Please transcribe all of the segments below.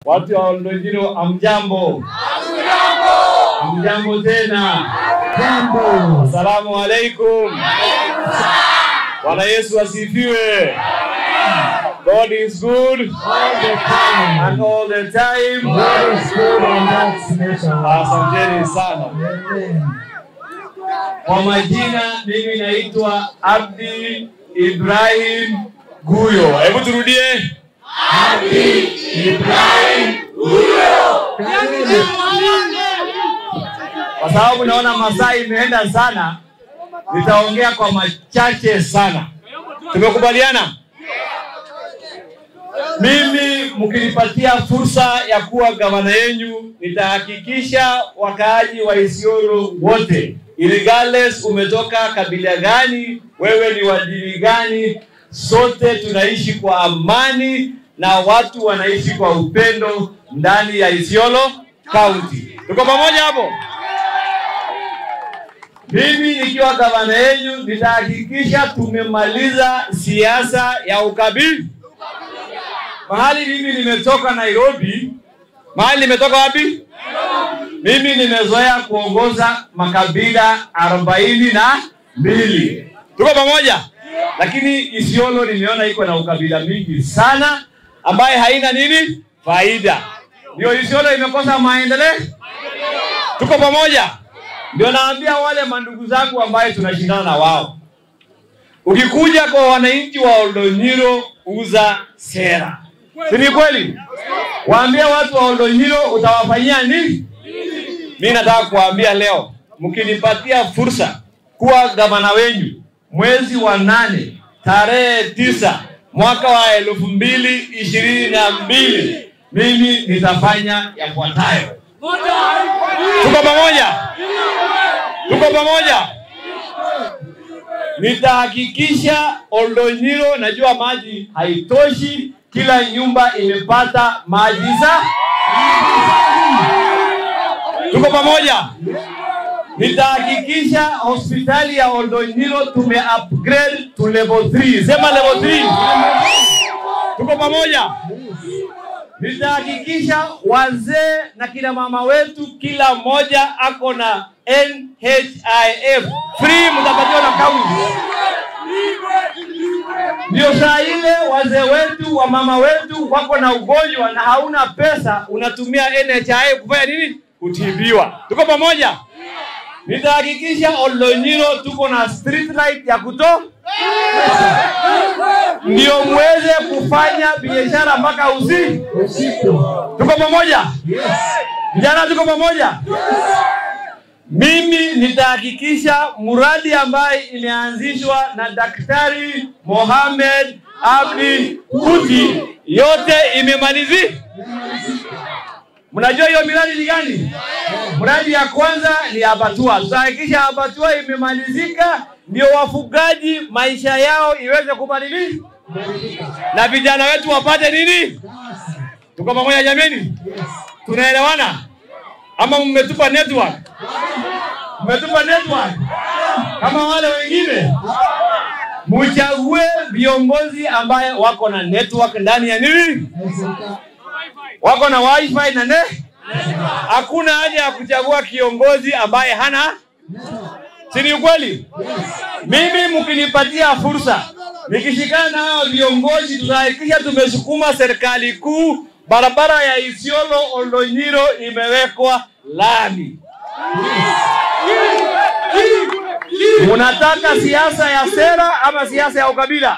Watu wa Oldonyiro, amjambo? Amjambo tena. Jambo. Asalamu alaikum. Bwana Yesu asifiwe. God is good All the time. and all the time. God is good and that's measure. Asanteni sana. Amen. Kwa majina mimi naitwa Abdi Ibrahim Guyo. Hebu turudie. Kwa sababu naona masaa imeenda sana, nitaongea kwa machache sana. Tumekubaliana? Mimi mkinipatia fursa ya kuwa gavana yenyu, nitahakikisha wakaaji wa Isiolo wote, regardless umetoka kabila gani, wewe ni wa dini gani, sote tunaishi kwa amani na watu wanaishi kwa upendo ndani ya Isiolo County. Tuko pamoja hapo? Mimi nikiwa gavana yenyu nitahakikisha tumemaliza siasa ya ukabila. Mahali mimi nimetoka Nairobi, mahali nimetoka wapi? Mimi nimezoea kuongoza makabila arobaini na mbili. Tuko pamoja? Lakini Isiolo nimeona iko na ukabila mingi sana ambaye haina nini faida. Ndio Isiolo imekosa maendeleo. Tuko pamoja? Ndio naambia wale mandugu zangu ambaye tunashindana na wao, ukikuja kwa wananchi wa Oldonyiro, uza sera, si ni kweli? Waambie watu wa Oldonyiro utawafanyia nini? Mi nataka kuwaambia leo, mkinipatia fursa kuwa gavana wenyu mwezi wa nane tarehe tisa mwaka wa elfu mbili ishirini na mbili mimi nitafanya yafuatayo. Tuko pamoja? Tuko pamoja? Nitahakikisha Oldonyiro, najua maji haitoshi, kila nyumba imepata maji safi. Tuko pamoja? Nitahakikisha hospitali ya Oldonyiro tume upgrade to level 3. Sema level 3. Tuko pamoja? Nitahakikisha wazee na kina mama wetu kila mmoja ako na NHIF free, mtapatiwa na kaunti. Ndio saa ile wazee wetu wa mama wetu wako na ugonjwa na hauna pesa, unatumia NHIF kufanya nini? Kutibiwa. Tuko pamoja? Nitahakikisha Oldonyiro tuko na street light ya kuto ndio muweze kufanya biashara mpaka usiku. Usiku. Tuko pamoja? Yes. Vijana tuko pamoja? Mimi nitahakikisha mradi ambaye imeanzishwa na Daktari Mohamed Abdi Kuti yote imemalizika. Mnajua hiyo miradi ni gani? Mradi ya kwanza ni abatua. Tutahakikisha abatua imemalizika, ndio wafugaji maisha yao iweze kubadilika na vijana wetu wapate nini? Tuko pamoja jameni? Yes. Tunaelewana ama mmetupa network? Mmetupa network kama wale wengine? Mchague viongozi ambaye wako na network ndani ya nini, Naisaka. wako na wifi na ne. Hakuna haja ya kuchagua kiongozi ambaye hana, si ni ukweli? Mimi mkinipatia fursa, nikishikana na hao viongozi, tutahakikisha tumesukuma serikali kuu, barabara ya Isiolo Oldonyiro imewekwa lami. Munataka siasa ya sera ama siasa ya ukabila?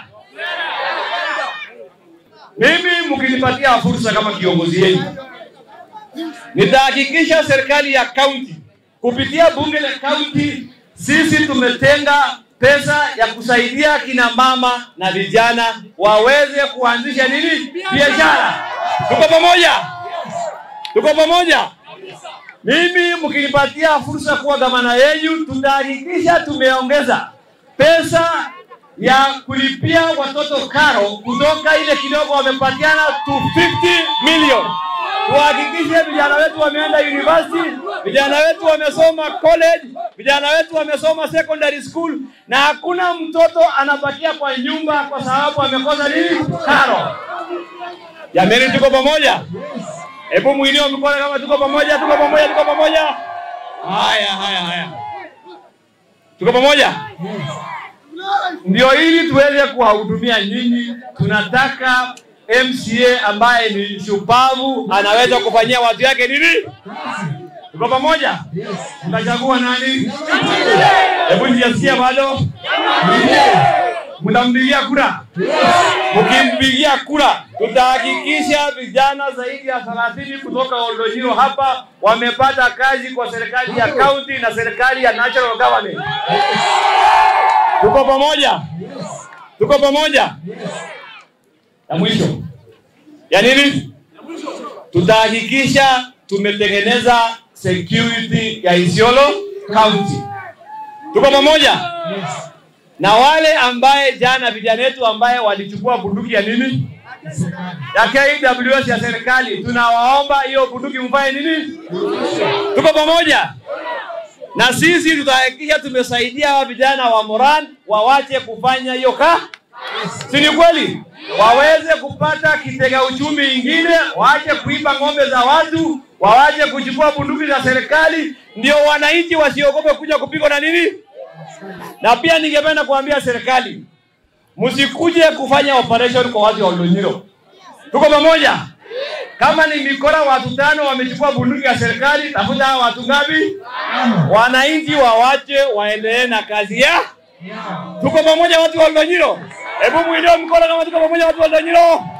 Mimi mkinipatia fursa kama kiongozi yenu, nitahakikisha serikali ya kaunti kupitia bunge la kaunti, sisi tumetenga pesa ya kusaidia kina mama na vijana waweze kuanzisha nini, biashara. Tuko pamoja? Tuko pamoja? Mimi mkinipatia fursa kuwa gavana yenu, tutahakikisha tumeongeza pesa ya kulipia watoto karo kutoka ile kidogo wamepatiana to 50 million. Tuhakikishe vijana wetu wameenda university, vijana wetu wamesoma college, vijana wetu wamesoma secondary school, na hakuna mtoto anabakia kwa nyumba kwa sababu amekosa nini? Karo. Jameni, tuko pamoja? Hebu mwinio mkono kama tuko pamoja, tuko pamoja, tuko pamoja. Haya, haya, haya. Tuko pamoja? Yes. Ndio ili tuweze kuwahudumia nyinyi, tunataka MCA ambaye ni shupavu, anaweza kufanyia watu yake nini? Kazi. Tuko pamoja? Yes. Mtachagua nani? Hebu nijasikia bado. Mtampigia kura? Mkimpigia kura, tutahakikisha vijana zaidi ya 30 kutoka Oldonyiro hapa wamepata kazi kwa serikali ya county na serikali ya national government. Tuko pamoja? Yes. Tuko pamoja? Yes. Ya mwisho ya nini? Tutahakikisha tumetengeneza security ya Isiolo County. Tuko pamoja? Yes. Na wale ambaye jana vijana wetu ambaye walichukua bunduki ya nini Serikali. ya KWS ya serikali, tunawaomba hiyo bunduki mfanye nini? Tuko pamoja? Na sisi tutahakikisha tumesaidia hawa vijana wa Moran wawache kufanya hiyo ka si ni kweli? Waweze kupata kitega uchumi ingine, waache kuiba ng'ombe za watu, wawache kuchukua bunduki za serikali, ndio wananchi wasiogope kuja kupigwa na nini. Na pia ningependa kuambia serikali, msikuje kufanya operation kwa watu wa Oldonyiro. Tuko pamoja? Kama ni mikora watu tano wamechukua bunduki ya serikali, tafuta hao watu ngapi? Wananchi wawache waendelee na kazi ya Yeah. Tuko pamoja watu wa Oldonyiro? Hebu mwinue mkono kama tuko pamoja watu wa Oldonyiro.